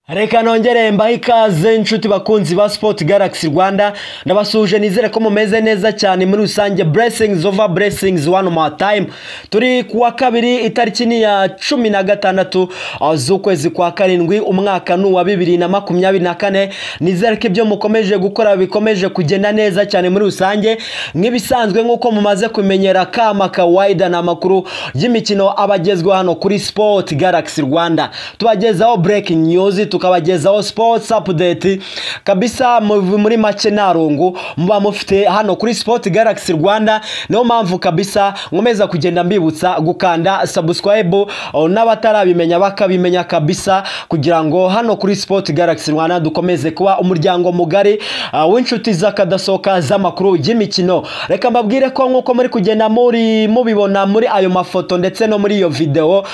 reka nongere mbahe ikaze inshuti bakunzi ba sipoti garagisi rwanda ndabasuhuje nizere ko mumeze neza cyane muri rusange buresingizi ova buresingizi wani mu tayimu turi ku wa kabiri itariki ni ya cumi na gatandatu z'ukwezi kwa karindwi umwaka ni uwa bibiri na makumyabiri na kane nizere ko ibyo mukomeje gukora bikomeje kugenda neza cyane muri rusange nk'ibisanzwe nk'uko mumaze kumenyera kama kawayida ni amakuru y'imikino abagezweho hano kuri sipoti garagisi rwanda tubagezaho burekingi nyuzi tukabagezaho sipoti apudeti kabisa muri make nta rungu muba mufite hano kuri sipoti garagisi rwanda niyo mpamvu kabisa nkomeza kugenda mbibutsa gukanda sabusikarayibu n'abatarabimenya bakabimenya kabisa kugira ngo hano kuri sipoti garagisi rwanda dukomeze kuba umuryango mugari w'inshuti z'akadasohoka z'amakuru y'imikino reka mbabwire ko nk'uko muri kugenda muri mubibona muri ayo mafoto ndetse no muri iyo videwo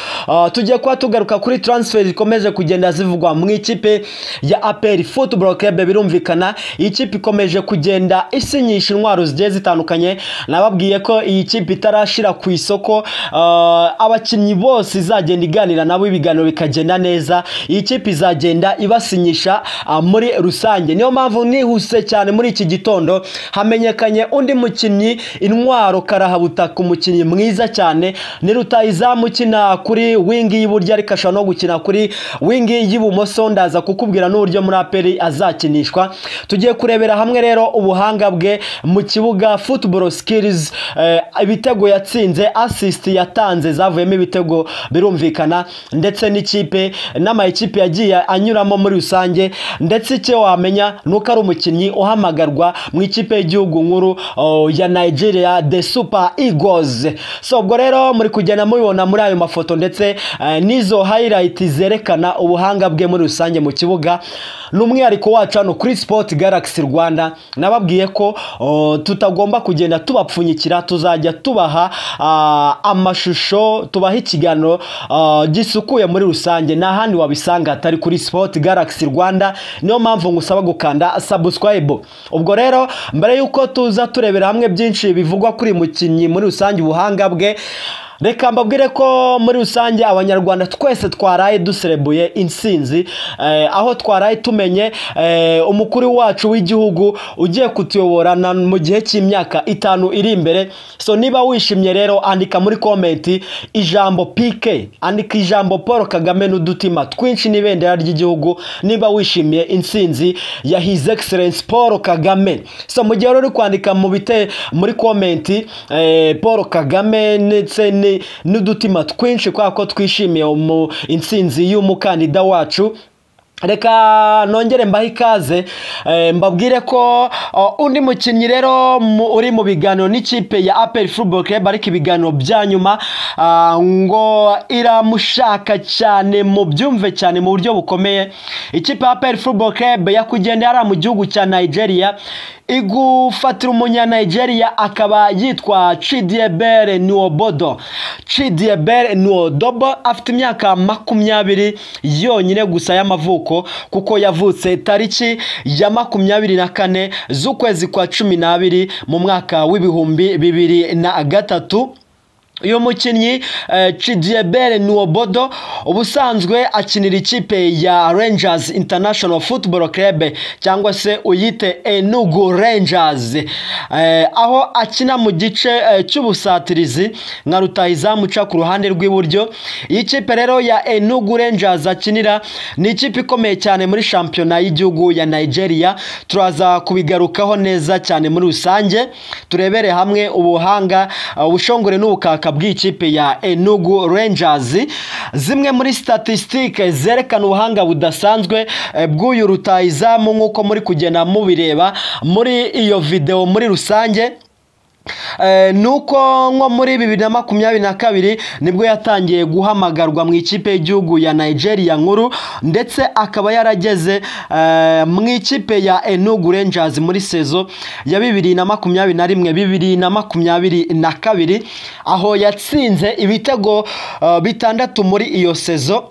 tugiye kuba tugaruka kuri taransiferi zikomeje kugenda zivugwa mu ikipe ya aperi futuboro kebe birumvikana iyi kipe ikomeje kugenda isinyisha intwaro zigiye zitandukanye nababwiye ko iyi kipe itarashira ku isoko abakinnyi bose izagenda iganira nabo ibiganiro bikagenda neza iyi kipe izagenda ibasinyisha muri rusange niyo mpamvu nihuse cyane muri iki gitondo hamenyekanye undi mukinnyi intwaro karahabutaka umukinnyi mwiza cyane ni rutayizamu ukina kuri wingi y'iburyo ariko ashobora no gukina kuri wingi y'ibumoso ndaza kukubwira n'uburyo muri aperi azakinishwa tugiye kurebera hamwe rero ubuhanga bwe mu kibuga futuboro sikirizi ibitego yatsinze asisiti yatanze zavuyemo ibitego birumvikana ndetse n'ikipe n'amayikipe yagiye anyuramo muri rusange ndetse icyo wamenya ni uko ari umukinnyi uhamagarwa mu ikipe y'igihugu nkuru ya nigeria de supa igozi so ubwo rero muri kugenda mubibona muri ayo mafoto ndetse n'izo hayirayiti zerekana ubuhanga bwe muri rusange mu kibuga ni umwihariko wacu hano kuri sipoti garagisi rwanda nababwiye ko tutagomba kugenda tubapfunyikira tuzajya tubaha amashusho tubaha ikiganiro gisukuye muri rusange nta handi wabisanga hatari kuri sipoti garagisi rwanda niyo mpamvu ngusaba gukanda sabusikarayibu ubwo rero mbere y'uko tuza turebera hamwe byinshi bivugwa kuri mukinnyi muri rusange ubuhanga bwe reka mbabwire ko muri rusange abanyarwanda twese twaraye duserebuye insinzi aho twaraye tumenye umukuru wacu w'igihugu ugiye kutuyobora mu gihe cy'imyaka itanu iri imbere so niba wishimye rero andika muri komenti ijambo pike andika ijambo paul kagame n'udutima twinshi n'ibendera ry'igihugu niba wishimiye insinzi ya hizi egiserensi paul kagame so mu gihe uri kwandika mu bite muri komenti paul kagame ndetse ni n'udutima twinshi kubera ko twishimiye insinzi y'umukandida wacu reka nongere mbahe ikaze mbabwire ko undi mukinnyi rero uri mu biganiro n'ikipe ya aperi futuboro kereba ariko ibiganiro bya nyuma ngo iramushaka cyane mu byumve cyane mu buryo bukomeye ikipe ya aperi futuboro kereba yakugenda yari mu gihugu cya nigeria igufatira umunyanigeria akaba yitwa cidiyebere nuwobodo cidiyebere nuwodobo afite imyaka makumyabiri yonyine gusa y'amavuko kuko yavutse tariki ya makumyabiri na kane z'ukwezi kwa cumi n'abiri mu mwaka w'ibihumbi bibiri na gatatu uyu mukinnyi cidiyebere nuwobodo ubusanzwe akinira ikipe ya Rangers International Football Club cyangwa se uyite enugu Rangers aho akina mu gice cy'ubusatirizi nka rutahizamu uca ku ruhande rw'iburyo iyi kipe rero ya enugu Rangers akinira ni ikipe ikomeye cyane muri shampiyona y'igihugu ya nigeria turaza kubigarukaho neza cyane muri rusange turebere hamwe ubuhanga ubushongore n'ubukaka bw'ikipe ya enugu Rangers zimwe muri statisitike zerekana ubuhanga budasanzwe bw'uyu rutayizamu nk'uko muri kugenda mubireba muri iyo videwo muri rusange nuko nko muri bibiri na makumyabiri na kabiri nibwo yatangiye guhamagarwa mu ikipe y'igihugu ya nigeria nkuru ndetse akaba yarageze mu ikipe ya enugu Rangers muri sezo ya bibiri na makumyabiri na rimwe bibiri na makumyabiri na kabiri aho yatsinze ibitego bitandatu muri iyo sezo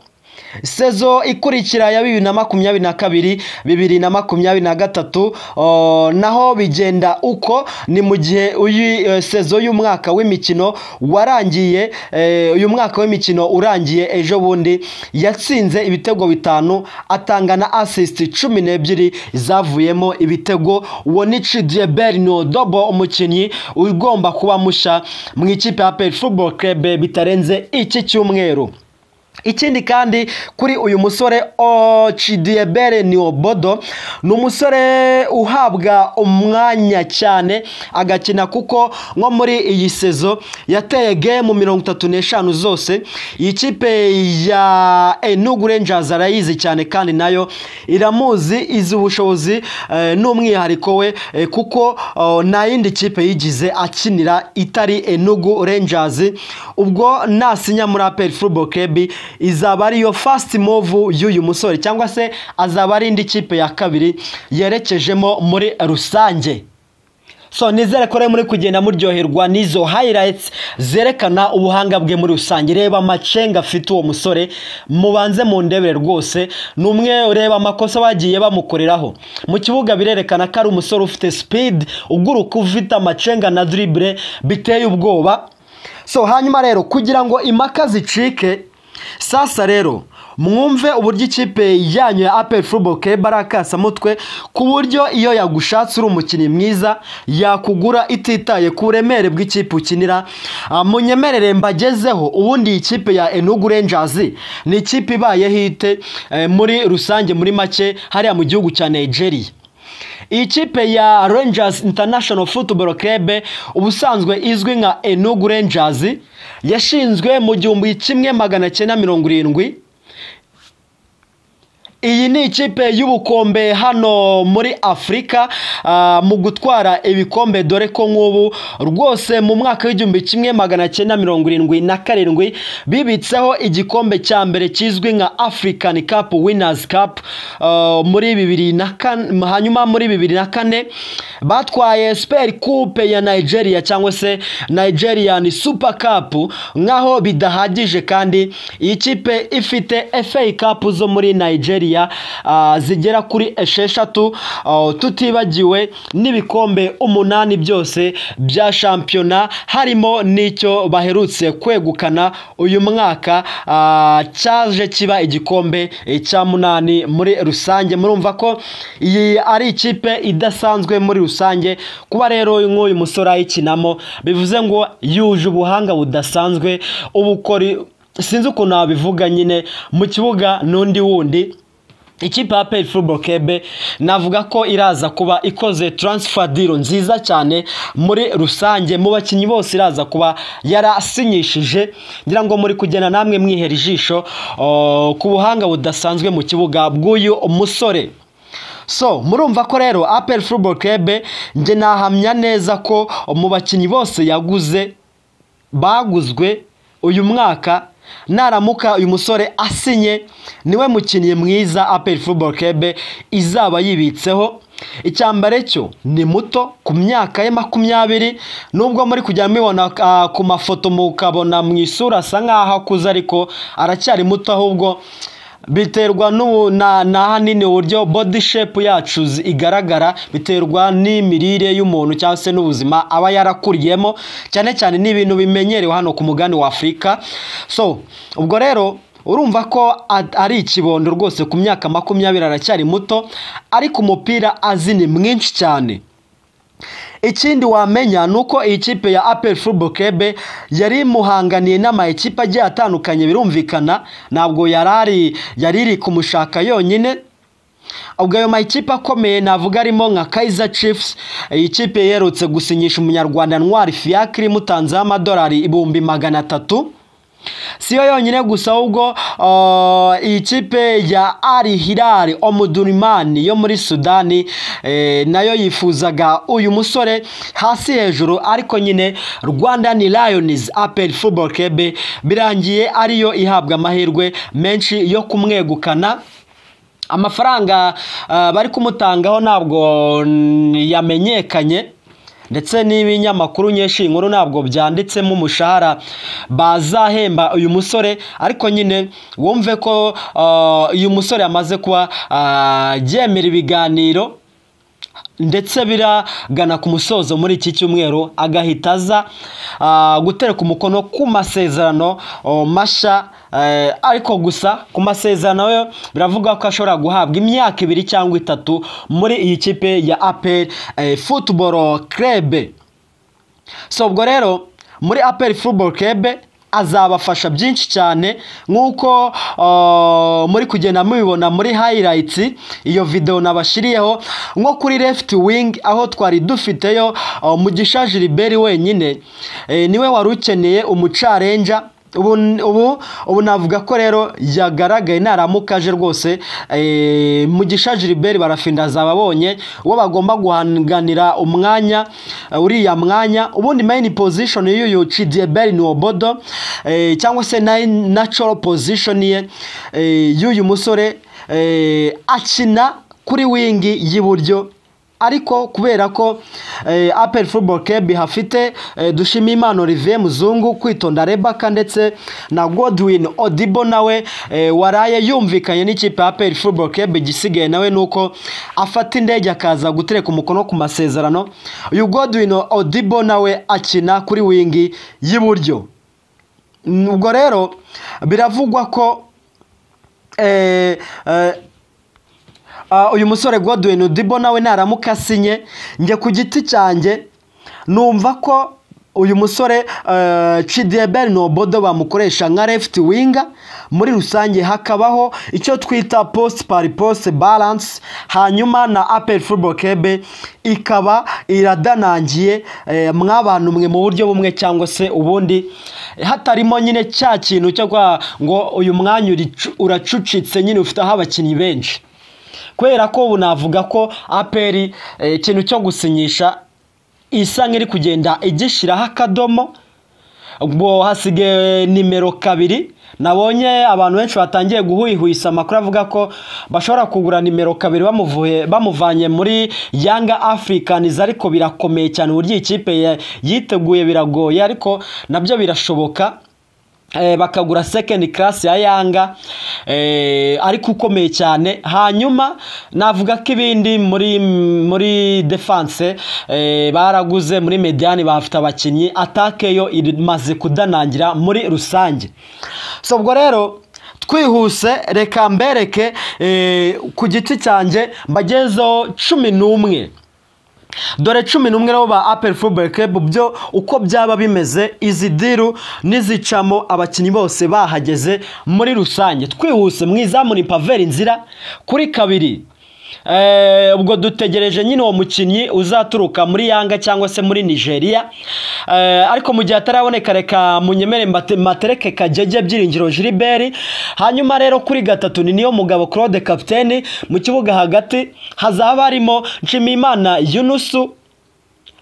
sezo ikurikira ya bibiri na makumyabiri na kabiri bibiri na makumyabiri na gatatu o, naho bigenda uko ni mu gihe uyu eh, sezo y'umwaka w'imikino warangiye eh, uyu mwaka w'imikino urangiye ejo bundi yatsinze ibitego bitanu atanga na assist cumi n'ebyiri zavuyemo ibitego wonichi dieberi ni odobo umukinnyi ugomba kuba musha mu ikipe ya peri futuboro kerebe bitarenze iki cyumweru ikindi kandi kuri uyu musore ocidiyebere ni obodo ni umusore uhabwa umwanya cyane agakina kuko nko muri iyi sezo yateye gemu mirongo itatu n'eshanu zose iyi kipe ya enugu renjazi arayizi cyane kandi nayo iramuzi izi ubushobozi eh, n'umwihariko we eh, kuko oh, nta yindi kipe yigize akinira itari enugu renjazi ubwo nasinya muri aperi futuboro kebi izaba ariyo fasiti movu y'uyu musore cyangwa se azaba ari indi kipe ya kabiri yerekejemo muri rusange so nizere ko rero muri kugenda muryoherwa n'izo hayirayitsi zerekana ubuhanga bwe muri rusange reba amacenga afite uwo musore mubanze mu ndebe rwose ni umwe ureba amakosa bagiye bamukoreraho mu kibuga birerekana ko ari umusore ufite sipidi uguruka ufite amacenga na diribure biteye ubwoba so hanyuma rero kugira ngo impaka zicike sasa rero mwumve uburyo ikipe yanyu ya aperi futuboro keba ari akasamutwe ku buryo iyo yagushatse uri umukinnyi mwiza yakugura ititaye ku buremere bw'ikipe ukinira Ah, munyemerere mbagezeho ubundi iyi kipe ya enugu renjazi ni ikipe ibayeho ite eh, muri rusange muri make hariya mu gihugu cya nigeria iyi kipe ya Rangers International Football Club ubusanzwe izwi nka Enugu Rangers yashinzwe mu gihumbi kimwe magana cyenda mirongo irindwi iyi ni ikipe y'ubukombe hano muri afurika ah, mu gutwara ibikombe dore ko nk'ubu rwose mu mwaka w'igihumbi kimwe magana cyenda mirongo irindwi na karindwi bibitseho igikombe cya mbere kizwi nka african cup winners cup ah, muri bibiri na kane hanyuma muri bibiri na kane batwaye super coupe ya nigeria cyangwa se nigerian super cup nk'aho bidahagije kandi iyi kipe ifite fa cup zo muri nigeria ah, zigera kuri esheshatu ah, tutibagiwe n'ibikombe umunani byose bya shampiyona harimo n'icyo baherutse kwegukana uyu mwaka ah, cyaje kiba igikombe eh, cya munani muri rusange murumva ko iyi ari ikipe idasanzwe muri rusange kuba rero nk'uyu musore ayikinamo bivuze ngo yuje ubuhanga budasanzwe ubukori sinzi ukuntu wabivuga nyine mu kibuga n'undi wundi ikipe ya peri futuboro kebe navuga ko iraza kuba ikoze taransifa diro nziza cyane muri rusange mu bakinnyi bose iraza kuba yarasinyishije ngira ngo muri kugenda namwe mwihera ijisho oh, ku buhanga budasanzwe mu kibuga bw'uyu musore so murumva ko rero aperi futuboro kebe njye nahamya neza ko mu bakinnyi bose yaguze baguzwe uyu mwaka naramuka uyu musore asinye niwe mukinnyi mwiza aperi futuboro kebe izaba yibitseho icyambare cyo ni muto ku myaka ye makumyabiri nubwo muri kujya mubibona ah, ku mafoto mukabona mu isura asa nk'aho akuze ariko aracyari muto ahubwo biterwa n'ubu na na ahanini uburyo body shape yacu zi- igaragara biterwa n'imirire y'umuntu cyangwa se n'ubuzima aba yarakuriyemo cyane cyane ni ibintu bimenyerewe hano ku mugani wa afurika so ubwo rero urumva ko a- ari ikibondo rwose ku myaka makumyabiri aracyari muto ariko umupira azi ni mwinshi cyane ikindi wamenya ni uko iyi kipe ya aperi futuboro kebe yari imuhanganiye n'amakipe agiye atandukanye birumvikana ntabwo yari ari yari iri kumushaka yonyine ubwo ayo makipe akomeye navuga arimo nka Kaizer Chiefs iyi kipe yerutse gusinyisha umunyarwanda Ntwari Fiacre imutanzeho amadolari ibihumbi magana atatu siyo yonyine gusa ahubwo uh, iyi kipe ya ari hirari omudurimani yo muri sudani eh, nayo yifuzaga uyu musore hasi hejuru ariko nyine rwandan lions apel football club birangiye ariyo ihabwa amahirwe menshi yo kumwegukana amafaranga ah, bari kumutangaho ntabwo mm, yamenyekanye ndetse n'ibinyamakuru nyinshi inkuru ntabwo byanditsemo umushahara bazahemba uyu musore ariko nyine wumve ko ah, uyu musore amaze kuba ah, yemera ibiganiro ndetse biragana ku musozo muri iki cyumweru agahita aza ah, gutereka umukono ku masezerano oh, mashya eh, ariko gusa ku masezerano yo biravuga ko ashobora guhabwa imyaka ibiri cyangwa itatu muri iyi kipe ya aperi futuboro kerebe so ubwo rero muri aperi futuboro kerebe azabafasha byinshi cyane nk'uko uh, muri kugenda mubibona muri hayirayitsi iyo videwo nabashiriyeho nko kuri left wing aho twari dufiteyo uh, mugisha jiliberi wenyine Eh, niwe wari ukeneye umucarenja ubu, ubu, ubu navuga ko rero yagaragaye naramuka aje rwose eh, mugisha jiliberi barafinda azaba abonye uwo bagomba guhanganira umwanya eh, uriya mwanya ubundi main position y'uyu cidieberi ni obodo eh, cyangwa se na natural position ye eh, y'uyu musore eh, akina kuri wingi y'iburyo ariko kubera ko eh, apel football club hafite eh, dushima imana olivier muzungu kwitonda rebaka ndetse na godwin odibo nawe eh, waraye yumvikanye n'ikipe ya apel football club igisigaye nawe ni uko afata indege akaza gutereka umukono ku masezerano uyu godwin odibo nawe akina kuri wingi y'iburyo ubwo rero biravugwa ko eh, eh, Ah, uyu musore Godwin Udibo nawe naramuka asinye njye ku giti cyanjye numva ko uyu musore eh, Chidiebel Nobodo bamukoresha nka left winger muri rusange hakabaho icyo twita post par post balance hanyuma na Apple Football Club ikaba iradanangiye eh, mw'abantu mwe mu buryo bumwe cyangwa se ubundi hatarimo nyine cya kintu cyo kwa ngo uyu mwanya uricu- uracucitse nyine ufite aho abakinnyi benshi kubera ko ubu navuga ko aperi eh, ikintu cyo gusinyisha isa nk'iri kugenda igishyiraho akadomo ubwo hasigaye nimero kabiri nabonye abantu benshi batangiye guhwihwisa amakuru avuga ko bashobora kugura nimero kabiri bamuvuye bamuvanye muri yanga afurikanizi ariko birakomeye cyane uburyo iyi kipe ya- yiteguye biragoye ariko nabyo birashoboka Eh, bakagura second class ya yanga eh, ariko ukomeye cyane hanyuma navuga ko ibindi muri muri defense eh, baraguze muri mediani bafite abakinnyi atake yo imaze kudanangira muri rusange so ubwo rero twihuse reka mbereke eh, ku giti cyanjye mbagezeho cumi n'umwe dore cumi n'umwe nabo ba apel football club byo uko byaba bimeze izi diru n'izicamo abakinnyi bose bahageze muri rusange twihuse mwizamure paveri inzira kuri kabiri Eh, ubwo dutegereje nyine uwo mukinnyi uzaturuka muri yanga cyangwa se muri nigeria Eh, ariko mu gihe ataraboneka reka munyemere mbate- matereke kagege byiringiro jiriberi hanyuma rero kuri gatatu ni niyo mugabo claude kapiteni mu kibuga hagati hazaba harimo nshimiyimana yunusu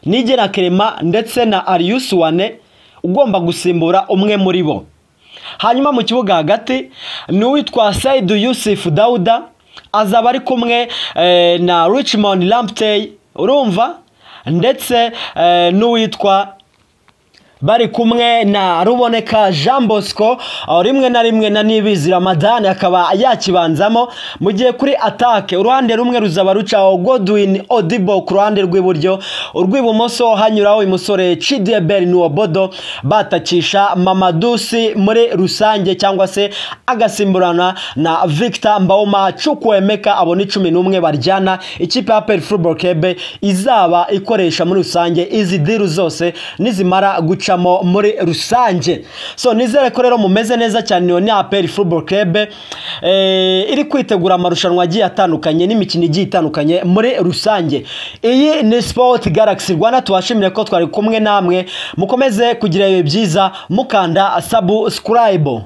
nigera kerema ndetse na ariyusi wane ugomba gusimbura umwe muri bo hanyuma mu kibuga hagati ni uwitwa sayidu yusufu dawuda azaba ari kumwe eh, na richmond lamptey urumva ndetse eh, n'uwitwa bari kumwe na ruboneka jean bosco aho rimwe na rimwe na nibizi ramadani akaba yakibanzamo mu gihe kuri atake uruhande rumwe ruzaba rucaho godwin odibo ku ruhande rw'iburyo urw'ibumoso hanyuraho uyu musore cideberi nuwobodo batakisha mamadusi muri rusange cyangwa se agasimburana na victor mbauma cukwemeka abona icumi n'umwe baryana ikipe ya peri football club izaba ikoresha muri rusange izi diru zose nizimara gucamo muri rusange so nizere ko rero mumeze neza cyane niyo ni aperi football club eh, iri kwitegura amarushanwa agiye atandukanye n'imikino igiye itandukanye muri rusange iyi ni sport galaxy rwanda tubashimire ko twari kumwe namwe mukomeze kugira ibihe byiza mukanda subscribe